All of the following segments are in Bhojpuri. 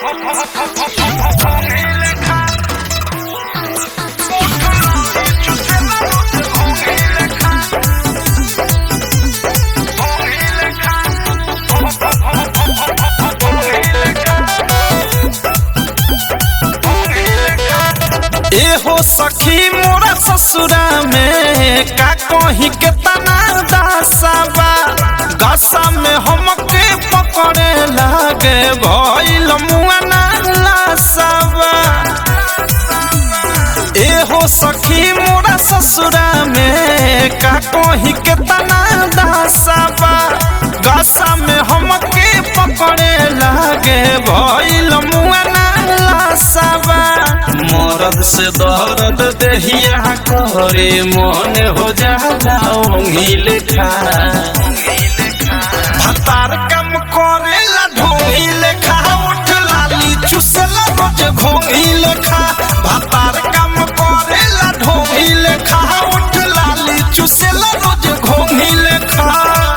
एहो सखी मोरा ससुरा में का कहीं के तना दासाबा दशा में हमके पकड़े लागे भइल मुआना लासाबा एहो सखी मोरा ससुरा में का कहीं के तना दासाबा दशा में हमके पकड़े लागे भइल मुआना लासाबा मरद से दर्द देहिया करे मन हो जाला ओंगी लेखा भतार कम करेला ढोंगी लेखा उठ लाली चुसला रोज घोंगी लेखा भतार कम करेला ढोंगी लेखा उठ लाली चुसला रोज घोंगी लेखा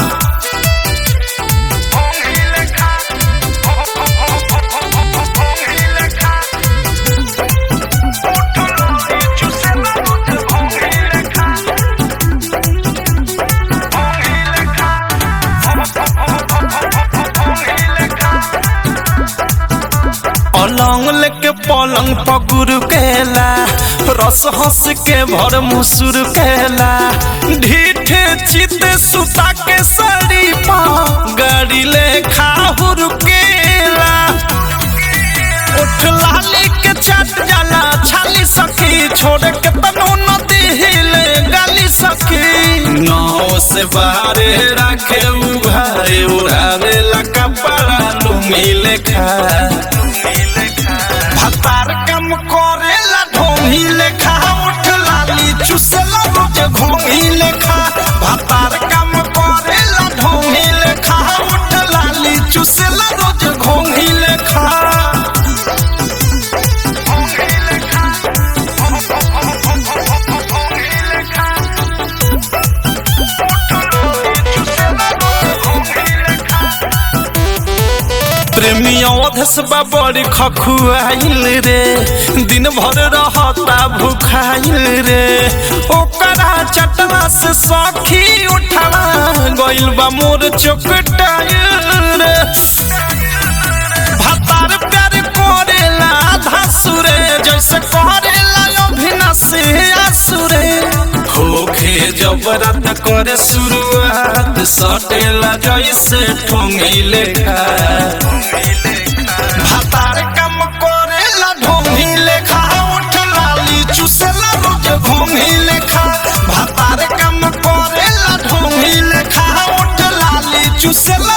अलंग लेके पलंग पकुर केला रस हंस के भर मुसुर केला ढीठे चित सुता के सड़ी पा गाड़ी ले खाहुर केला उठ लाली के चट जाला छाली सखी छोड़ के तनो नदी हिले गाली सखी नाव से बाहरे रखे उघारे उड़ावे ला कपड़ा लुमी लेखा भतार कम करेला ढोंगी लेखा उठ लाली चुसला रोज घोंगी लेखा भतार कम करेला ढोंगी लेखा उठ लाली चुसला रोज घोंगी लेखा प्रेमियों धसबा बड़ी खखुआइल रे दिन भर रहता भूखाइल रे ओकरा चटना से सखी उठला गइल बा मोर चोकटाइल रे भतार प्यार करेला धसुरे जैसे करेला अभिनसे आसुरे होखे जब रात करे शुरुआत सटेला जैसे ठोंगी लेखा भातार कम करेला ढोंगी लेखा उठ लाली चुसला रोज घोंगी लेखा भातार कम करेला ढोंगी लेखा उठ लाली चुसला